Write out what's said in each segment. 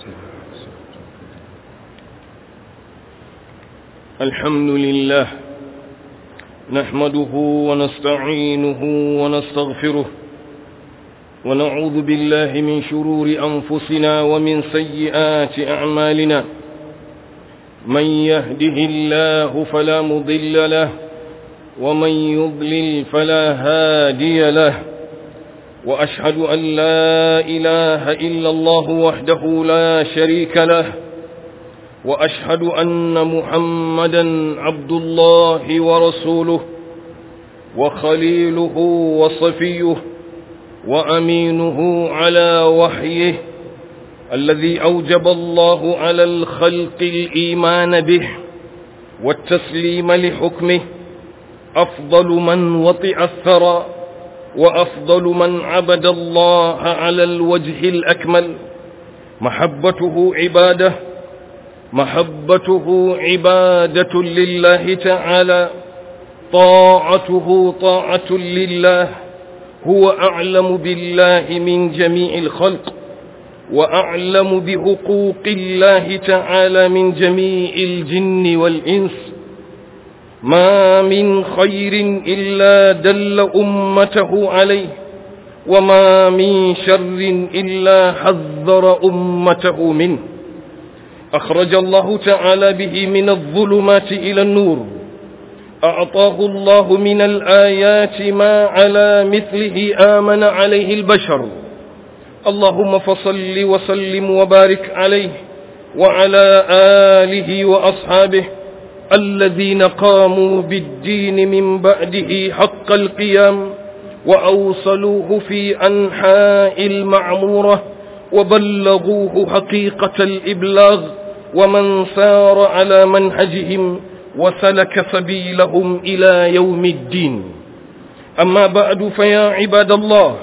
الحمد لله نحمده ونستعينه ونستغفره ونعوذ بالله من شرور أنفسنا ومن سيئات أعمالنا من يهده الله فلا مضل له ومن يضلل فلا هادي له وأشهد أن لا إله إلا الله وحده لا شريك له وأشهد أن محمدا عبد الله ورسوله وخليله وصفيه وأمينه على وحيه الذي أوجب الله على الخلق الإيمان به والتسليم لحكمه أفضل من وطئ الثرى وأفضل من عبد الله على الوجه الأكمل محبته عباده محبته عبادة لله تعالى طاعته طاعة لله هو أعلم بالله من جميع الخلق وأعلم بحقوق الله تعالى من جميع الجن والإنس ما من خير إلا دل أمته عليه وما من شر إلا حذر أمته منه أخرج الله تعالى به من الظلمات إلى النور أعطاه الله من الآيات ما على مثله آمن عليه البشر اللهم فصل وسلم وبارك عليه وعلى آله وأصحابه الذين قاموا بالدين من بعده حق القيام وأوصلوه في أنحاء المعمورة وبلغوه حقيقة الإبلاغ ومن سار على منهجهم وسلك سبيلهم إلى يوم الدين أما بعد فيا عباد الله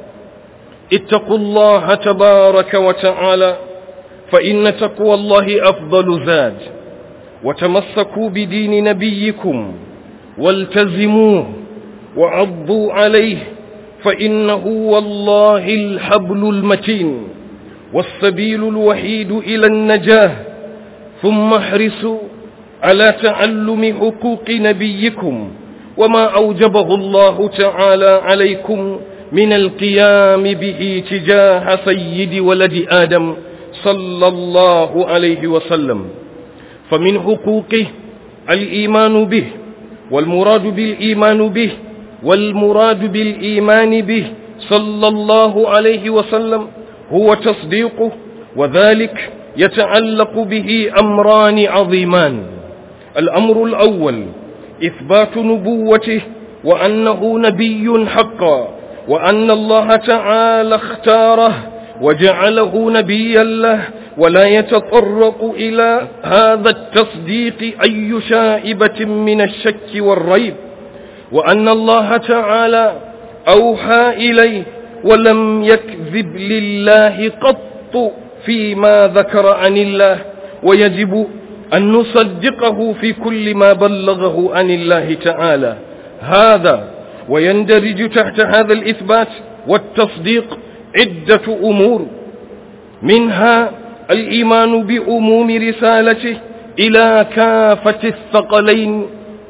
اتقوا الله تبارك وتعالى فإن تقوى الله أفضل زاد وتمسكوا بدين نبيكم والتزموه وعضوا عليه فإنه والله الحبل المتين والسبيل الوحيد إلى النجاه ثم احرصوا على تعلم حقوق نبيكم وما أوجبه الله تعالى عليكم من القيام به تجاه سيد ولد آدم صلى الله عليه وسلم فمن حقوقه الإيمان به والمراد بالإيمان به والمراد بالإيمان به صلى الله عليه وسلم هو تصديقه وذلك يتعلق به أمران عظيمان الأمر الأول إثبات نبوته وأنه نبي حقا وأن الله تعالى اختاره وجعله نبيا له ولا يتطرق إلى هذا التصديق أي شائبة من الشك والريب وأن الله تعالى أوحى إليه ولم يكذب لله قط فيما ذكر عن الله ويجب أن نصدقه في كل ما بلغه عن الله تعالى هذا ويندرج تحت هذا الإثبات والتصديق عدة أمور منها الإيمان بأموم رسالته إلى كافة الثقلين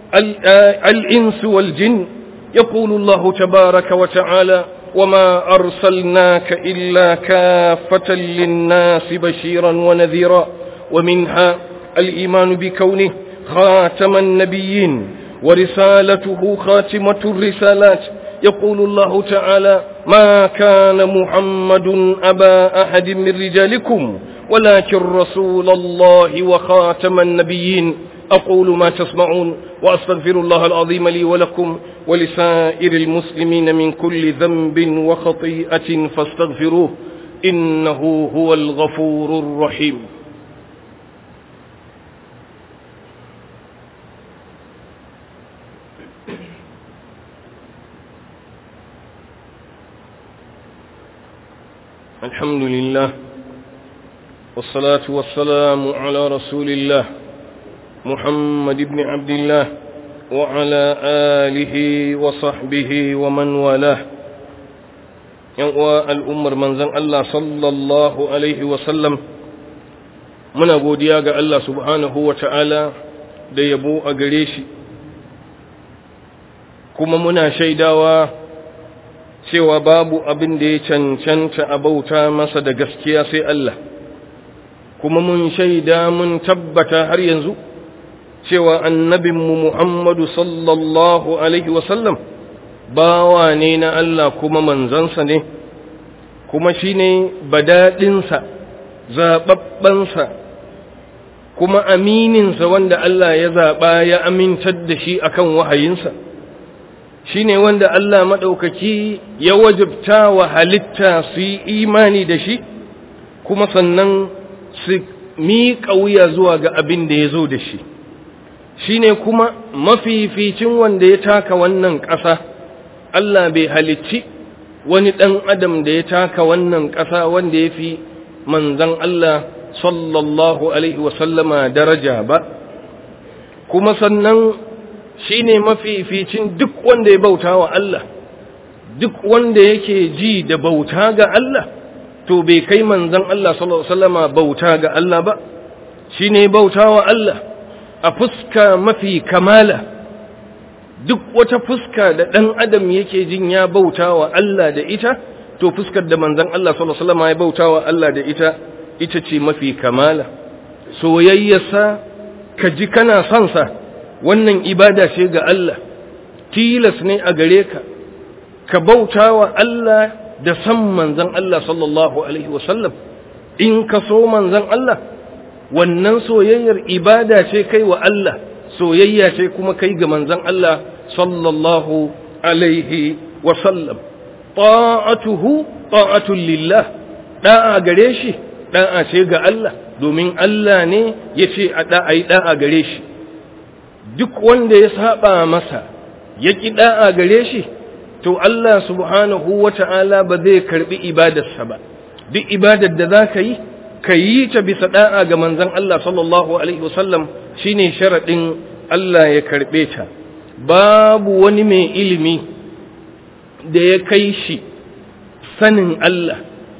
الإنس والجن يقول الله تبارك وتعالى وما أرسلناك إلا كافة للناس بشيرا ونذيرا ومنها الإيمان بكونه خاتم النبيين ورسالته خاتمة الرسالات يقول الله تعالى ما كان محمد أبا أحد من رجالكم ولكن رسول الله وخاتم النبيين أقول ما تسمعون وأستغفر الله العظيم لي ولكم ولسائر المسلمين من كل ذنب وخطيئة فاستغفروه إنه هو الغفور الرحيم الحمد لله والصلاة والسلام على رسول الله محمد بن عبد الله وعلى آله وصحبه ومن والاه ينقوى الأمر من زن الله صلى الله عليه وسلم muna godiya ga Allah subhanahu wa ta'ala da yabo a gare shi kuma muna shaidawa cewa babu abin da ya cancanta a bauta masa da gaskiya sai Allah kuma mun shaida mun tabbata har yanzu cewa annabinmu Muhammadu sallallahu Alaihi wasallam bawa ne na Allah kuma manzansa ne kuma shi ne badaɗinsa zaɓaɓɓensa kuma amininsa wanda Allah ya zaɓa ya amintar da shi akan wahayinsa shi ne wanda Allah maɗaukaki ya wajabta wa halitta su yi imani da shi kuma sannan su miƙa wuya zuwa ga abin da ya zo da shi shi ne kuma mafificin wanda ya taka wannan ƙasa Allah bai halicci wani ɗan adam da ya taka wannan ƙasa wanda ya fi manzan Allah sallallahu Alaihi wasallama daraja ba kuma sannan shi ne mafificin duk wanda ya bauta wa Allah duk wanda yake ji da bauta ga Allah to bai kai manzan Allah sallallahu Alaihi wasallama bauta ga Allah ba shi ne bauta wa Allah a fuska mafi kamala duk wata fuska da ɗan adam yake jin ya bauta wa Allah da ita to fuskar da manzan Allah sallallahu Alaihi wasallama ya bauta wa Allah da ita ita ce mafi kamala soyayyarsa ka ji kana son sa wannan ibada ce ga Allah tilas ne a gare ka ka bauta wa Allah da san manzan Allah sallallahu alaihi wasallam in ka so manzan Allah wannan soyayyar ibada ce kai wa Allah soyayya ce kuma kai ga manzan Allah sallallahu alaihi wasallam ta'atuhu ta'atul lillah da'a gare shi da'a ce ga Allah domin Allah ne ya ce a da'a yi da'a gare shi duk wanda ya saba masa ya ƙi da'a gare shi to Allah subhanahu wa ta'ala ba zai karbi ibadarsa ba duk ibadar da za ka yi ka yi ta bisa da'a ga manzon Allah sallallahu alaihi wasallam shine sharaɗin Allah ya karɓe ta babu wani mai ilimi da ya kai shi sanin Allah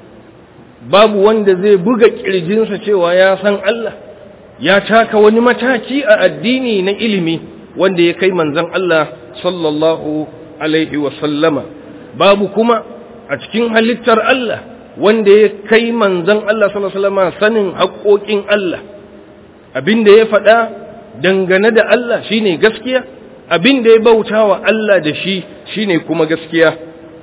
babu wanda zai buga ƙirjinsa cewa ya san Allah ya taka wani mataki a addini na ilimi wanda ya kai manzan Allah sallallahu alaihi wasallama babu kuma a cikin halittar Allah wanda ya kai manzan Allah sallallahu alaihi wasallama sanin haƙoƙin Allah abin da ya faɗa dangane da Allah shine gaskiya abin da ya bauta wa Allah da shi shine kuma gaskiya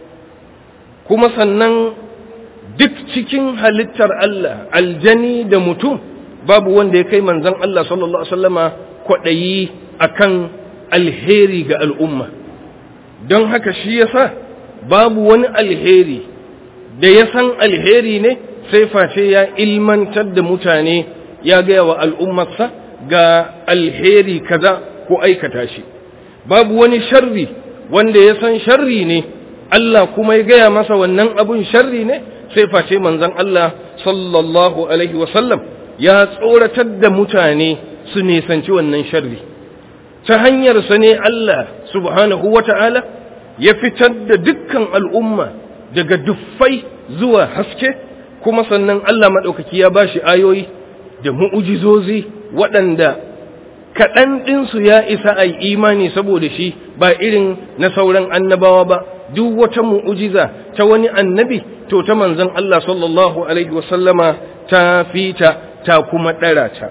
kuma sannan duk cikin halittar Allah aljani da mutum babu wanda ya kai manzan Allah sallallahu Alaihi wasallama kwaɗayi akan alheri ga al'umma don haka shi yasa babu wani alheri da ya san alheri ne sai face ya ilmantar da mutane ya gaya wa al'ummarsa ga alheri kaza ko aikata shi babu wani sharri wanda ya san sharri ne Allah kuma ya gaya masa wannan abun sharri ne sai face manzan Allah sallallahu alaihi wasallam ya tsoratar da mutane su nisanci wannan sharri ta hanyarsa ne Allah subhanahu wa ta'ala ya fitar da dukkan al'umma daga duffai zuwa haske kuma sannan Allah maɗaukaki ya ba shi ayoyi da mu'ujizozi waɗanda kaɗan ɗinsu ya isa a imani saboda shi ba irin na sauran annabawa ba duk wata mu'ujiza ta wani annabi to ta manzon Allah sallallahu alaihi wasallama ta fita ta kuma ɗara ta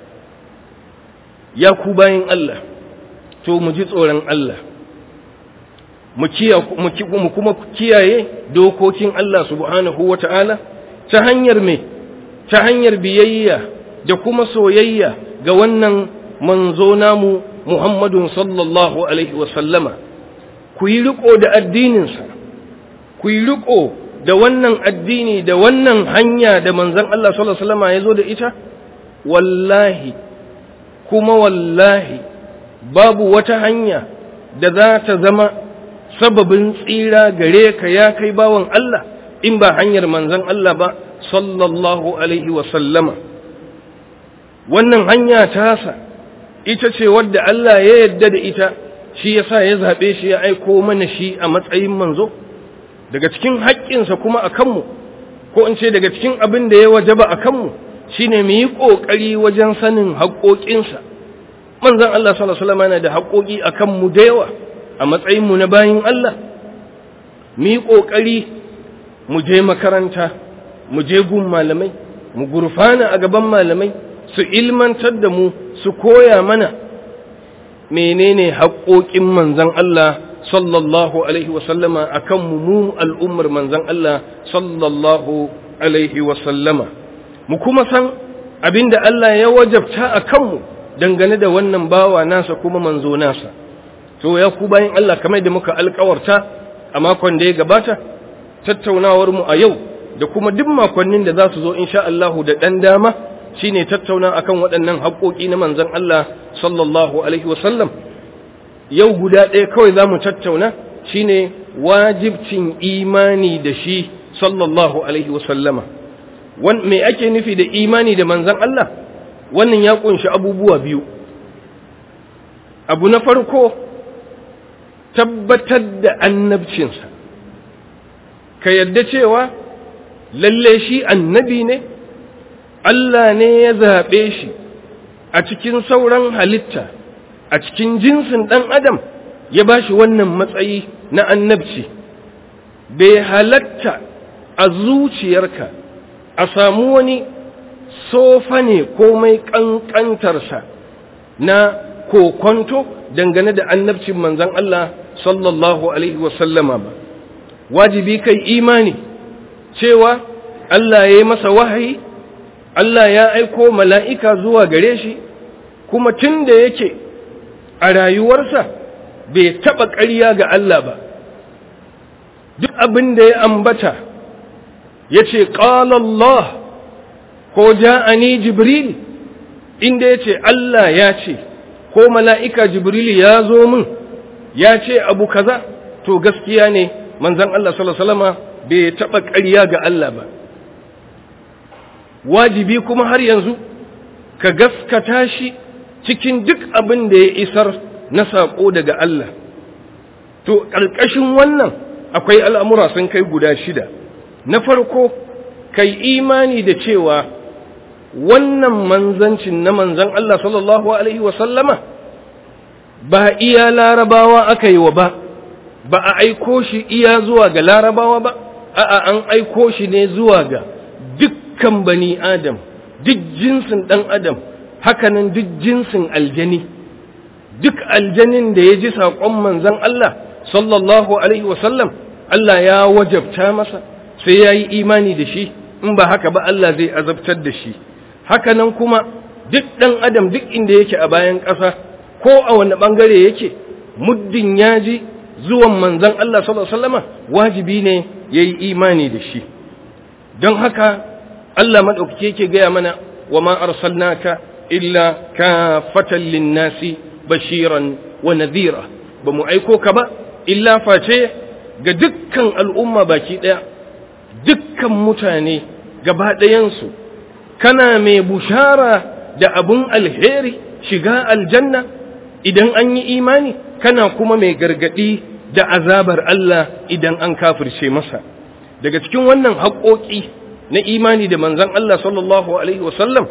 ya ku bayan Allah to mu ji tsoron Allah mu kuma kiyaye dokokin Allah subhanahu wa ta'ala ta hanyar me ta hanyar biyayya da kuma soyayya ga wannan manzo namu Muhammadun sallallahu alaihi wasallama ku yi riko da addininsa ku yi riko da wannan addini da wannan hanya da manzon Allah sallallahu alaihi wasallama ya zo da ita wallahi kuma wallahi babu wata hanya da za ta zama sababin tsira gare ka ya kai bawan Allah in ba hanyar manzon Allah ba sallallahu alaihi wasallama wannan hanya tasa ita ce wadda Allah ya yadda da ita shi yasa ya zaɓe shi ya aiko mana shi a matsayin manzo daga cikin haƙƙinsa kuma a kanmu ko in ce daga cikin abin da ya wajaba a kanmu shine mu yi ƙoƙari wajen sanin haƙoƙinsa manzon Allah sallallahu alaihi wasallam yana da haƙoƙi akan mu da yawa a matsayin mu na bayin Allah mu yi ƙoƙari mu je makaranta mu je gun malamai mu gurfana a gaban malamai su ilmantar da mu su koya mana menene haƙoƙin manzon Allah sallallahu alaihi wasallama akan mu mu al'ummar manzon Allah sallallahu alaihi wasallama mu kuma san abinda Allah ya wajabta a kanmu dangane da wannan bawa nasa kuma manzo nasa to ya ku bayan Allah kamar da muka alkawarta a makon da ya gabata tattaunawar mu a yau da kuma duk makonnin da za su zo insha Allah da dan dama shine tattauna akan waɗannan haƙoƙi na manzon Allah sallallahu alaihi wasallam yau guda ɗaya kawai za mu tattauna shine wajibcin imani da shi sallallahu alaihi wasallama me ake nufi da imani da manzan Allah wannan ya kunshi abubuwa biyu abu na farko tabbatar da annabcinsa ka yadda cewa lalle shi annabi ne Allah ne ya zaɓe shi a cikin sauran halitta a cikin jinsin ɗan adam ya ba shi wannan matsayi na annabci bai halatta a zuciyarka a samu wani sofa ne komai ƙanƙantarsa na kokonto dangane da annabcin manzan Allah sallallahu Alaihi wasallama ba wajibi kai imani cewa Allah ya yi masa wahayi Allah ya aiko mala'ika zuwa gare shi kuma tun da yake a rayuwarsa bai taɓa ƙarya ga Allah ba duk abin da ya ambata ya ce Allah ko ja'ani jibril inda ya ce Allah ya ce ko mala'ika jibril ya zo min ya ce abu kaza to gaskiya ne manzan Allah salama bai taɓa ƙarya ga Allah ba wajibi kuma har yanzu ka gaskata shi cikin duk abin da ya isar na saƙo daga Allah to ƙarƙashin wannan akwai al'amura sun kai guda shida na farko kai imani da cewa wannan manzancin na manzan Allah sallallahu Alaihi wasallama ba iya larabawa aka yi wa ba ba a aiko shi iya zuwa ga larabawa ba a'a an aiko shi ne zuwa ga dukkan bani adam duk jinsin ɗan adam hakanan duk jinsin aljani duk aljanin da ya ji saƙon manzan Allah sallallahu Alaihi wasallam Allah ya wajabta masa sai ya yi imani da shi in ba haka ba Allah zai azabtar da shi haka nan kuma duk ɗan adam duk inda yake a bayan ƙasa ko a wani ɓangare yake muddin ya ji zuwan manzan Allah sallama wajibi ne ya yi imani da shi don haka Allah maɗaukaki yake gaya mana wa ma arsalnaka illa kafatan linnasi bashiran wa nadhira ba mu aiko ka ba illa face ga dukkan al'umma baki ɗaya dukkan mutane gaba ɗayansu kana mai bushara da abun alheri shiga aljanna idan an yi imani kana kuma mai gargaɗi da azabar Allah idan an kafirce masa daga cikin wannan haƙoƙi na imani da manzan Allah sallallahu Alaihi wasallam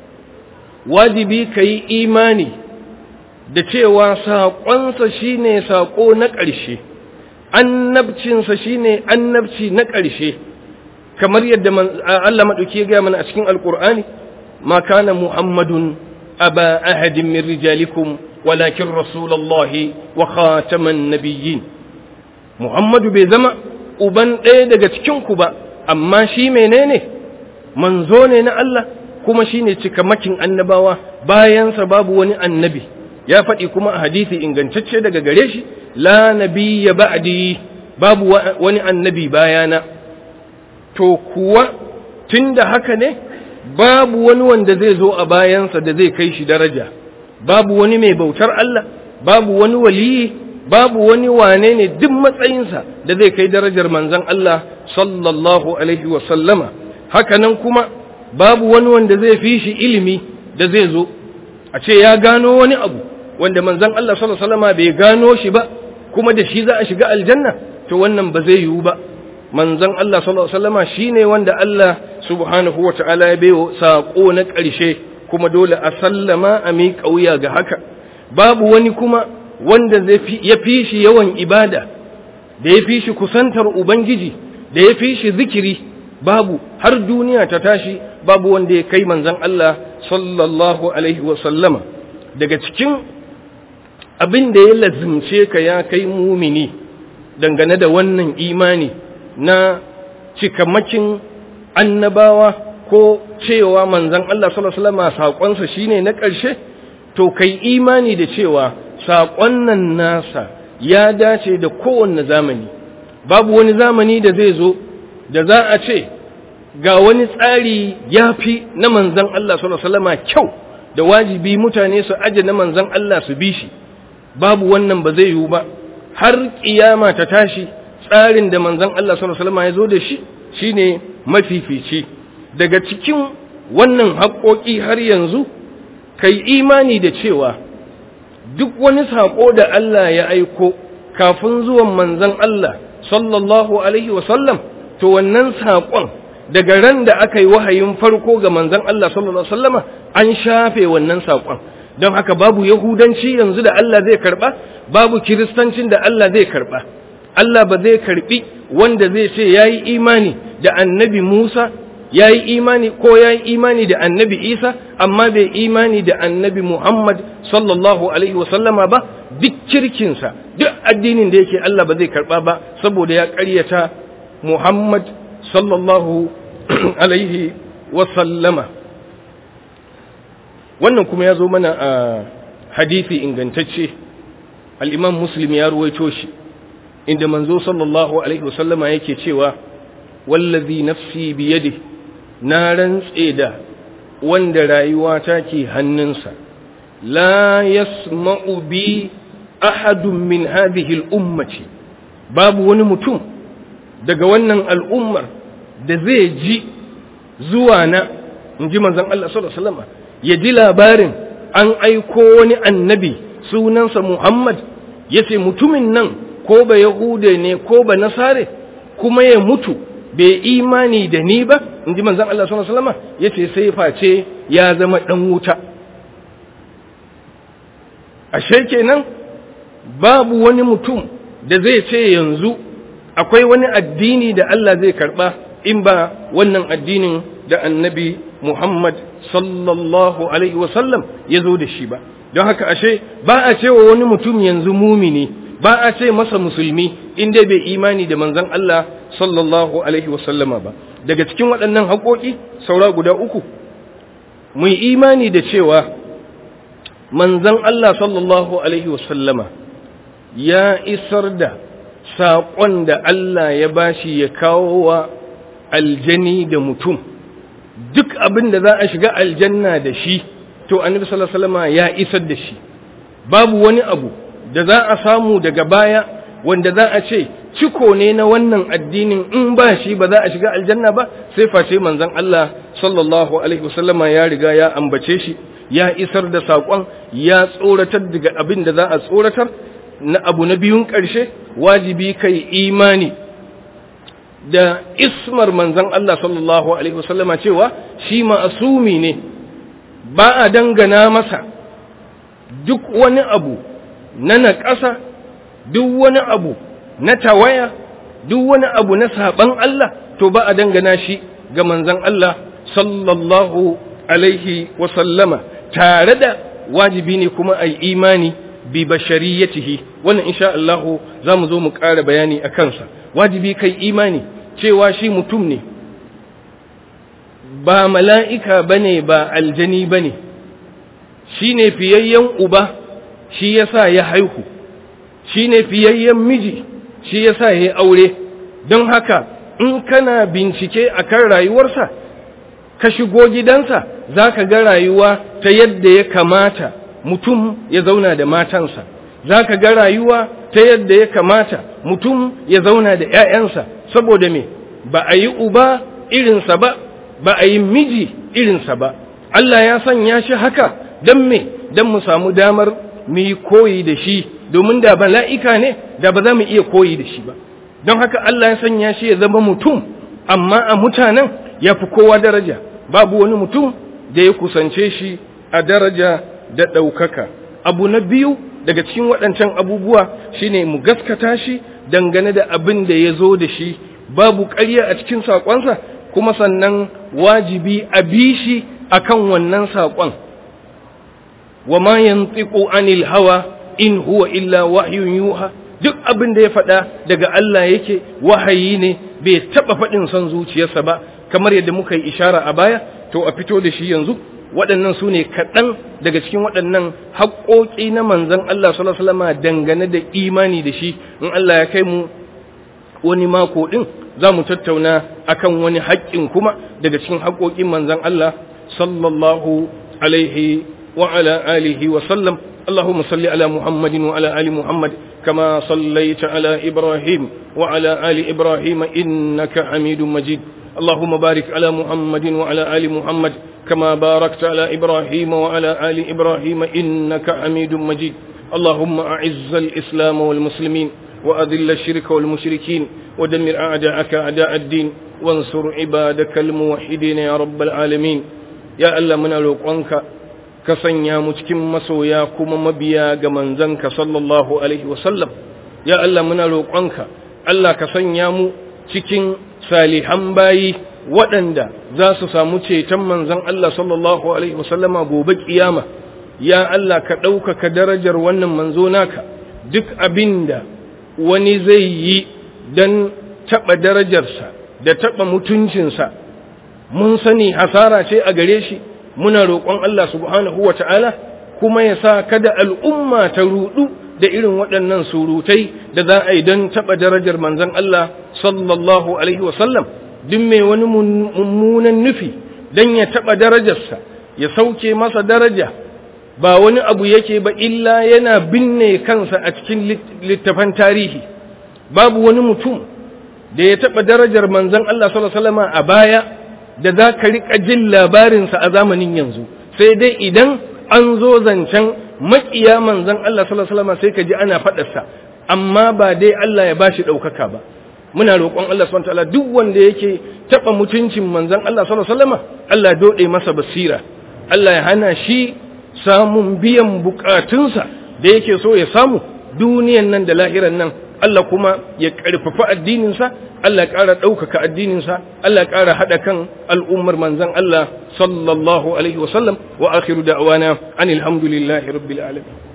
wajibi ka yi imani da cewa saƙonsa shine saƙo na ƙarshe annabcinsa shine annabci na ƙarshe kamar yadda Allah maɗauki ya gaya mana a cikin alƙur'ani ma kana muhammadun aba ahadin min rijalikum walakin rasulallahi wa khataman nabiyyin muhammadu bai zama uban ɗaya daga cikinku ba amma shi menene manzo ne na Allah kuma shine cikamakin annabawa bayansa babu wani annabi ya faɗi kuma a hadisi ingantacce daga gare shi la nabiyya ba'di babu wani annabi bayana to kuwa tunda haka ne babu wani wanda zai zo a bayansa da zai kai shi daraja babu wani mai bautar Allah babu wani waliyi babu wani wane ne duk matsayinsa da zai kai darajar manzon Allah sallallahu alaihi wa sallama haka nan kuma babu wani wanda zai fi shi ilimi da zai zo a ce ya gano wani abu wanda manzon Allah sallallahu alaihi wasallama bai gano shi ba kuma da shi za a shiga aljanna to wannan ba zai yiwu ba manzon Allah sallallahu alaihi wasallama shine wanda Allah subhanahu wata'ala ya bayo sako na ƙarshe kuma dole a sallama a miƙa wuya ga haka babu wani kuma wanda ya fi shi yawan ibada da ya fi shi kusantar ubangiji da ya fi shi zikiri babu har duniya ta tashi babu wanda ya kai manzon Allah sallallahu alaihi wasallama daga cikin abin da ya lazimce ka ya kai mumini dangane da wannan imani na cikamakin annabawa ko cewa manzon Allah sallallahu alaihi wasallama saƙonsa shine na ƙarshe to kai imani da cewa saƙon nan nasa ya dace da kowanne zamani babu wani zamani da zai zo da za a ce ga wani tsari ya fi na manzan Allah sallama kyau da wajibi mutane su aje na manzan Allah su bi shi babu wannan ba zai yiwu ba har ƙiyama ta tashi tsarin da manzan Allah sallama ya zo da shi shine mafifici daga cikin wannan haƙoƙi har yanzu kai imani da cewa duk wani saƙo da Allah ya aiko kafin zuwan manzan Allah sallallahu alaihi wasallam to wannan saƙon daga ran da aka yi wahayin farko ga manzan Allah sallallahu alaihi wasallama an shafe wannan saƙon don haka babu yahudanci yanzu da Allah zai karɓa babu kiristancin da Allah zai karɓa Allah ba zai karɓi wanda zai ce ya yi imani da annabi Musa ya yi imani ko ya yi imani da annabi isa amma bai imani da annabi muhammad sallallahu alaihi wasallama ba duk kirkinsa duk addinin da yake allah ba zai karba ba saboda ya karyata muhammad sallallahu alaihi wasallama wannan kuma ya zo mana a hadithi ingantacce al'imam muslim ya ruwaito shi inda manzo sallallahu alaihi wasallama yake cewa wallazi nafsi biyadihi na rantse da wanda rayuwa ta ke hannunsa la yasma'u bi ahadun min hadhihi al-ummati babu wani mutum daga wannan al'ummar da zai ji zuwa na inji manzon Allah sallallahu alaihi wasallam ya ji labarin an aiko wani annabi sunansa Muhammad yace mutumin nan ko ba yahude ne ko ba nasare kuma ya mutu bai imani da ni ba in ji manzan Allah sallallahu Alaihi wasallam ya ce sai face ya zama ɗan wuta ashe kenan babu wani mutum da zai ce yanzu akwai wani addini da Allah zai karɓa in ba wannan addinin da annabi Muhammad sallallahu Alaihi wasallam ya zo da shi ba don haka ashe ba a cewa wani mutum yanzu mumini ba a ce masa musulmi in dai bai imani da manzan Allah sallallahu alaihi wasallama ba daga cikin waɗannan haƙoƙi saura guda uku mu imani da cewa manzan Allah sallallahu alaihi wasallama ya isar da saƙon da Allah ya bashi ya kawo wa aljani da mutum duk abin da za a shiga aljanna da shi to annabi sallallahu alaihi wasallama ya isar da shi babu wani abu da za a samu daga baya wanda za a ce ciko ne na wannan addinin in ba shi ba za a shiga aljanna ba sai face manzon Allah sallallahu alaihi wasallama ya riga ya ambace shi ya isar da saƙon ya tsoratar daga abin da za a tsoratar na abu na biyun ƙarshe wajibi kai imani da ismar manzon Allah sallallahu alaihi wasallama cewa shi ma'asumi ne ba a dangana masa duk wani abu na naƙasa duk wani abu na tawaya duk wani abu na saɓan Allah to ba a dangana shi ga manzan Allah sallallahu alaihi wasallama tare da wajibi ne kuma a imani bi bashariyatihi wannan insha Allah za mu zo mu ƙara bayani a kansa wajibi kai imani cewa shi mutum ne ba mala'ika bane ba aljani bane shi ne fiyayyen uba shi yasa ya haihu shi ne fiyayyen miji shi yasa ya aure don haka in kana bincike akan rayuwarsa ka shigo gidansa za ka ga rayuwa ta yadda ya kamata mutum ya zauna da matansa za ka ga rayuwa ta yadda ya kamata mutum ya zauna da ‘ya'yansa saboda me ba a yi uba irinsa ba ba a yi miji irinsa ba Allah ya sanya shi haka don me don mu samu damar mu yi koyi da shi domin da bala'ika ne da ba za mu iya koyi da shi ba don haka Allah ya sanya shi ya zama mutum amma a mutanen ya fi kowa daraja babu wani mutum da ya kusance shi a daraja da ɗaukaka abu na biyu daga cikin waɗancan abubuwa shine mu gaskata shi dangane da abin da ya zo da shi babu ƙarya a cikin saƙonsa kuma sannan wajibi a bi shi akan wannan saƙon wa ma yantiqu anil hawa in huwa illa wahyun yuha duk abin da ya faɗa daga Allah yake wahayi ne bai taɓa faɗin son zuciyarsa ba kamar yadda muka yi ishara a baya to a fito da shi yanzu waɗannan su ne kaɗan daga cikin waɗannan haƙoƙi na manzan Allah sallallahu alaihi wasallam dangane da imani da shi in Allah ya kai mu wani mako ɗin za mu tattauna akan wani haƙƙin kuma daga cikin haƙoƙin manzan Allah sallallahu alaihi wa ala alihi wa sallam اللهم صل على محمد وعلى آل محمد كما صليت على إبراهيم وعلى آل إبراهيم إنك حميد مجيد اللهم بارك على محمد وعلى آل محمد كما باركت على إبراهيم وعلى آل إبراهيم إنك حميد مجيد اللهم أعز الإسلام والمسلمين وأذل الشرك والمشركين ودمر أعداءك أعداء الدين وانصر عبادك الموحدين يا رب العالمين يا ألا من الوقوانك ka sanya mu cikin masoya kuma mabiya ga manzanka sallallahu alaihi wasallam ya Allah muna roƙonka Allah ka sanya mu cikin salihan bayi waɗanda za su samu ceton manzan Allah sallallahu alaihi wasallama gobe kiyama ya Allah ka ɗaukaka darajar wannan manzo naka duk abinda wani zai yi don taɓa darajarsa da taɓa mutuncinsa mun sani hasara ce a gare shi muna roƙon Allah subhanahu wa ta'ala kuma ya sa kada al'umma ta rudu da irin waɗannan surutai da za a yi don taɓa darajar manzan Allah sallallahu Alaihi wasallam duk mai wani mummunan nufi don ya taɓa darajarsa ya sauke masa daraja ba wani abu yake ba illa yana binne kansa a cikin littafan tarihi babu wani mutum da ya taɓa darajar manzan Allah sallallahu Alaihi wasallama a baya da za ka riƙa jin labarinsa a zamanin yanzu sai dai idan an zo zancen maƙiya manzan Allah sallallahu sai ka ji ana faɗarsa amma ba dai Allah ya bashi ɗaukaka ba muna roƙon Allah subhanahu wataala duk wanda yake taɓa mutuncin manzan Allah sallallahu Allah dode masa basira Allah ya hana shi samun biyan bukatunsa da yake so ya samu duniyan nan da lahiran nan Allah kuma ya ƙarfafa addininsa Allah ya ƙara ɗaukaka addininsa Allah ya ƙara haɗa kan al'ummar manzan Allah sallallahu alaihi wasallam wa akhiru da'wana anil hamdulillahi rabbil alamin